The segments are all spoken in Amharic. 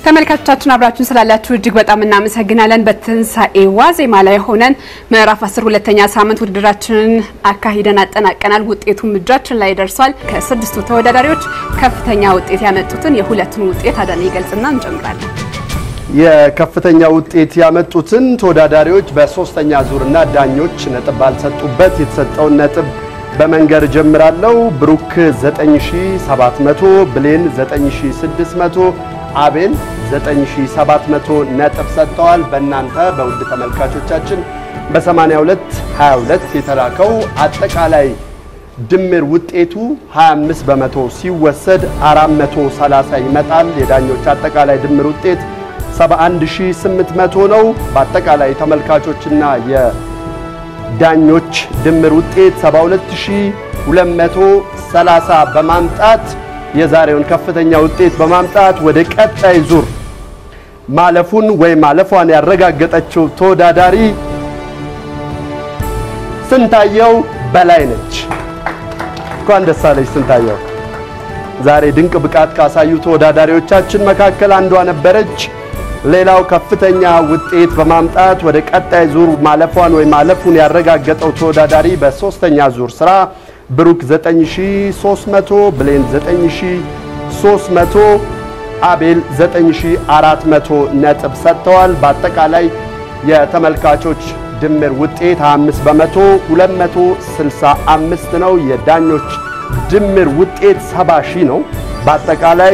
ተመልካቾቻችን አብራችሁን ስላላችሁ እጅግ በጣም እናመሰግናለን። በትንሳኤ ዋዜማ ላይ ሆነን ምዕራፍ አስር ሁለተኛ ሳምንት ውድድራችንን አካሂደን አጠናቀናል። ውጤቱም እጃችን ላይ ደርሷል። ከስድስቱ ተወዳዳሪዎች ከፍተኛ ውጤት ያመጡትን የሁለቱን ውጤት አዳነ ይገልጽና እንጀምራለን። የከፍተኛ ውጤት ያመጡትን ተወዳዳሪዎች በሶስተኛ ዙርና ዳኞች ነጥብ ባልሰጡበት የተሰጠውን ነጥብ በመንገር ጀምራለሁ። ብሩክ 9700፣ ብሌን 9600፣ አቤል 9700 ነጥብ ሰጥተዋል። በእናንተ በውድ ተመልካቾቻችን በ82 22 የተላከው አጠቃላይ ድምር ውጤቱ 25 በመቶ ሲወሰድ 430 ይመጣል። የዳኞች አጠቃላይ ድምር ውጤት 71800 ነው። በአጠቃላይ ተመልካቾችና የዳኞች ድምር ውጤት 72230 በማምጣት የዛሬውን ከፍተኛ ውጤት በማምጣት ወደ ቀጣይ ዙር ማለፉን ወይም ማለፏን ያረጋገጠችው ተወዳዳሪ ስንታየው በላይ ነች። እንኳን ደስ አለሽ ስንታየው። ዛሬ ድንቅ ብቃት ካሳዩ ተወዳዳሪዎቻችን መካከል አንዷ ነበረች። ሌላው ከፍተኛ ውጤት በማምጣት ወደ ቀጣይ ዙር ማለፏን ወይም ማለፉን ያረጋገጠው ተወዳዳሪ በሶስተኛ ዙር ስራ ብሩክ 9300፣ ብሌን 9300፣ አቤል 9400 ነጥብ ሰጥተዋል። በአጠቃላይ የተመልካቾች ድምር ውጤት 25 በመቶ 265 ነው። የዳኞች ድምር ውጤት 70 ሺህ ነው። በአጠቃላይ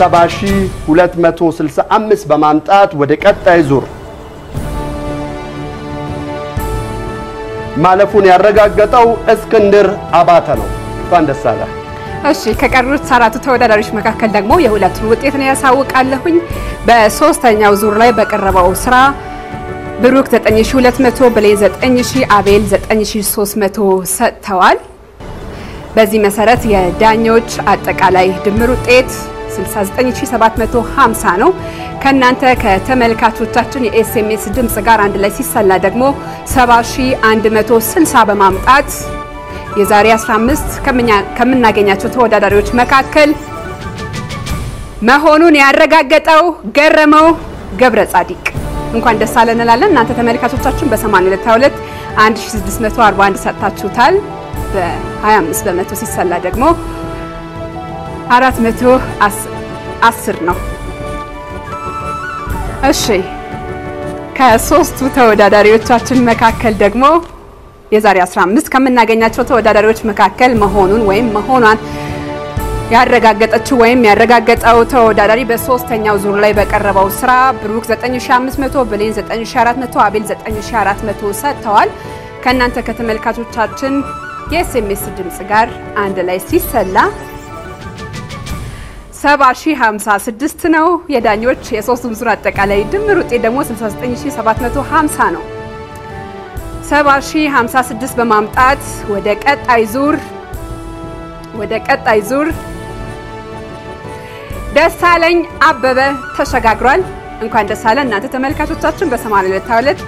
70265 በማምጣት ወደ ቀጣይ ዙር ማለፉን ያረጋገጠው እስክንድር አባተ ነው። እንኳን ደስ አለ። እሺ ከቀሩት አራቱ ተወዳዳሪዎች መካከል ደግሞ የሁለቱን ውጤት ነው ያሳውቃለሁኝ። በሶስተኛው ዙር ላይ በቀረበው ስራ ብሩክ 9200፣ ብሌን 9000፣ አቤል 9300 ሰጥተዋል። በዚህ መሰረት የዳኞች አጠቃላይ ድምር ውጤት 69750 ነው። ከናንተ ከተመልካቾቻችን የኤስኤምኤስ ድምጽ ጋር አንድ ላይ ሲሰላ ደግሞ 70160 በማምጣት የዛሬ 15 ከምናገኛቸው ተወዳዳሪዎች መካከል መሆኑን ያረጋገጠው ገረመው ገብረ ጻዲቅ እንኳን ደስ አለን እንላለን። እናንተ ተመልካቾቻችን በ8222 1641 ሰጥታችሁታል። በ25 በመቶ ሲሰላ ደግሞ 410 ነው። እሺ ከሶስቱ ተወዳዳሪዎቻችን መካከል ደግሞ የዛሬ 15 ከምናገኛቸው ተወዳዳሪዎች መካከል መሆኑን ወይም መሆኗን ያረጋገጠችው ወይም ያረጋገጠው ተወዳዳሪ በሶስተኛው ዙር ላይ በቀረበው ስራ ብሩክ 9500፣ ብሌን 9400፣ አቤል 9400 ሰጥተዋል። ከእናንተ ከተመልካቾቻችን የኤስኤምኤስ ድምጽ ጋር አንድ ላይ ሲሰላ 70056 ነው። የዳኞች የሶስቱም ዙር አጠቃላይ ድምር ውጤት ደግሞ 69750 ነው። 70056 በማምጣት ወደ ቀጣይ ዙር ወደ ቀጣይ ዙር ደሳለኝ አበበ ተሸጋግሯል። እንኳን ደስ አለ እናንተ ተመልካቾቻችን በ8222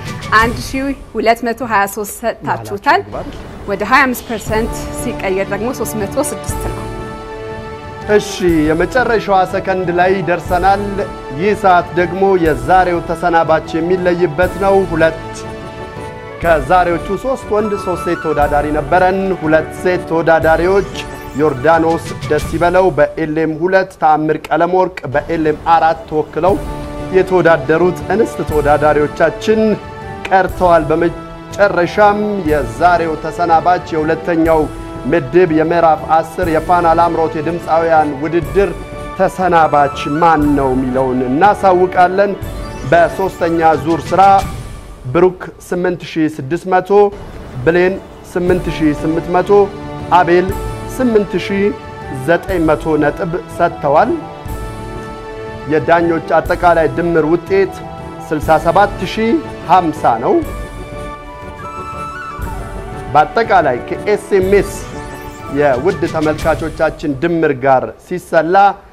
1223 ሰጥታችሁታል። ወደ 25% ሲቀየር ደግሞ 306 ነው። እሺ የመጨረሻዋ ሰከንድ ላይ ደርሰናል። ይህ ሰዓት ደግሞ የዛሬው ተሰናባች የሚለይበት ነው። ሁለት ከዛሬዎቹ ሶስት ወንድ ሶስት ሴት ተወዳዳሪ ነበረን። ሁለት ሴት ተወዳዳሪዎች ዮርዳኖስ ደስ ይበለው በኤልኤም ሁለት ተአምር ቀለም ወርቅ በኤልኤም አራት ተወክለው የተወዳደሩት እንስት ተወዳዳሪዎቻችን ቀርተዋል። በመጨረሻም የዛሬው ተሰናባች የሁለተኛው ምድብ የምዕራፍ አስር የፋና ላምሮት የድምፃውያን ውድድር ተሰናባች ማን ነው የሚለውን እናሳውቃለን። በሶስተኛ ዙር ስራ ብሩክ 8600፣ ብሌን 8800፣ አቤል 8900 ነጥብ ሰጥተዋል። የዳኞች አጠቃላይ ድምር ውጤት 67050 ነው። በአጠቃላይ ከኤስኤምኤስ የውድ ተመልካቾቻችን ድምር ጋር ሲሰላ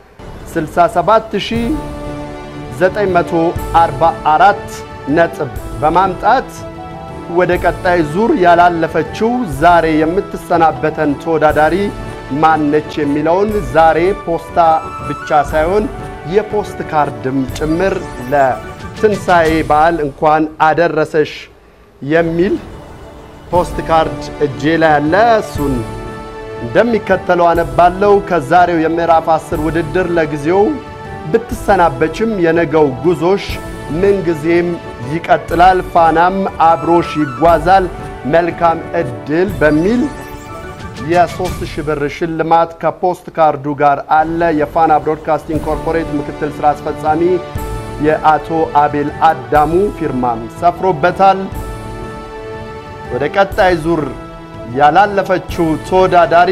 67944 ነጥብ በማምጣት ወደ ቀጣይ ዙር ያላለፈችው ዛሬ የምትሰናበተን ተወዳዳሪ ማነች የሚለውን ዛሬ ፖስታ ብቻ ሳይሆን የፖስት ካርድም ጭምር ለትንሣኤ በዓል እንኳን አደረሰሽ የሚል ፖስት ካርድ እጄ ላይ ያለ እሱን እንደሚከተለው አነባለው። ከዛሬው የምዕራፍ አስር ውድድር ለጊዜው ብትሰናበችም የነገው ጉዞሽ ምንጊዜም ይቀጥላል፣ ፋናም አብሮሽ ይጓዛል፣ መልካም እድል በሚል የሶስት ሺህ ብር ሽልማት ከፖስት ካርዱ ጋር አለ። የፋና ብሮድካስቲንግ ኮርፖሬት ምክትል ስራ አስፈጻሚ የአቶ አቤል አዳሙ ፊርማም ሰፍሮበታል። ወደ ቀጣይ ዙር ያላለፈችው ተወዳዳሪ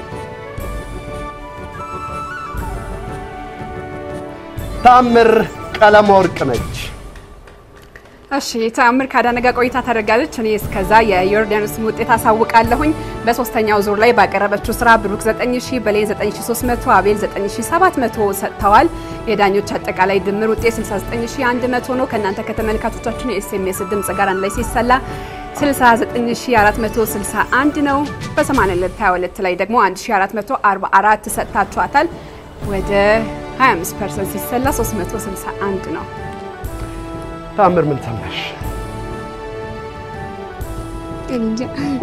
ታምር ቀለመወርቅ ነች። እሺ ተአምር ከአዳነ ጋር ቆይታ ታደርጋለች። እኔ እስከዛ የዮርዳኖስን ውጤት አሳውቃለሁኝ። በሶስተኛው ዙር ላይ ባቀረበችው ስራ ብሩክ 9000፣ በሌን 9300፣ አቤል 9700 ሰጥተዋል። የዳኞች አጠቃላይ ድምር ውጤት 69100 ነው። ከእናንተ ከተመልካቾቻችን የኤስኤምኤስ ድምጽ ጋር አንድ ላይ ሲሰላ 69461 ነው። በ8222 ላይ ደግሞ 1444 ሰጥታችኋታል። ወደ 25% ሲሰላ 361 ነው። ታምር ምን ሰማሽ? እንጃ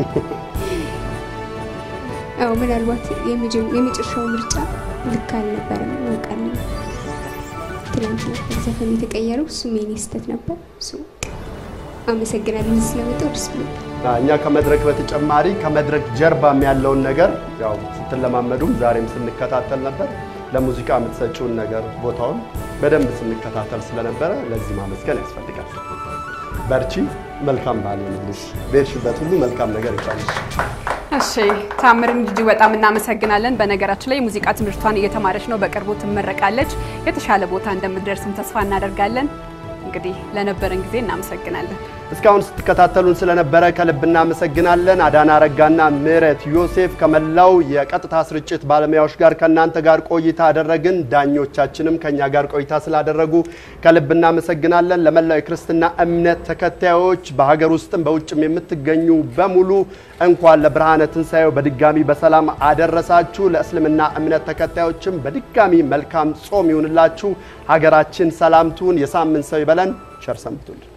አዎ፣ ምናልባት የመጨረሻው ምርጫ ልክ አልነበረም እናውቃለን። ትናንት ነበር ዘፈኑ የተቀየረው፣ እሱም የኔ ስህተት ነበር። እሱ አመሰግናለሁ ስለመጣሁ ደስ ብሎኛል። እኛ ከመድረክ በተጨማሪ ከመድረክ ጀርባም ያለውን ነገር ያው ስትለማመዱም ዛሬም ስንከታተል ነበር። ለሙዚቃ የምትሰጪውን ነገር ቦታውን በደንብ ስንከታተል ስለነበረ ለዚህ ማመስገን ያስፈልጋል። በርቺ፣ መልካም በዓል ይሁንልሽ። በሄድሽበት ሁሉ መልካም ነገር ይቻልሽ። እሺ ታምርን እጅግ በጣም እናመሰግናለን። በነገራችን ላይ የሙዚቃ ትምህርቷን እየተማረች ነው። በቅርቡ ትመረቃለች። የተሻለ ቦታ እንደምትደርስም ተስፋ እናደርጋለን። እንግዲህ ለነበረን ጊዜ እናመሰግናለን። እስካሁን ስትከታተሉን ስለነበረ ከልብ እናመሰግናለን። አዳና አረጋና ምህረት ዮሴፍ ከመላው የቀጥታ ስርጭት ባለሙያዎች ጋር ከእናንተ ጋር ቆይታ አደረግን። ዳኞቻችንም ከኛ ጋር ቆይታ ስላደረጉ ከልብ እናመሰግናለን። ለመላው የክርስትና እምነት ተከታዮች በሀገር ውስጥም በውጭም የምትገኙ በሙሉ እንኳን ለብርሃነ ትንሣኤው በድጋሚ በሰላም አደረሳችሁ። ለእስልምና እምነት ተከታዮችም በድጋሚ መልካም ጾም ይሁንላችሁ። ሀገራችን ሰላም ትሁን። የሳምንት ሰው ይበለን። ቸር ሰንብቱልን።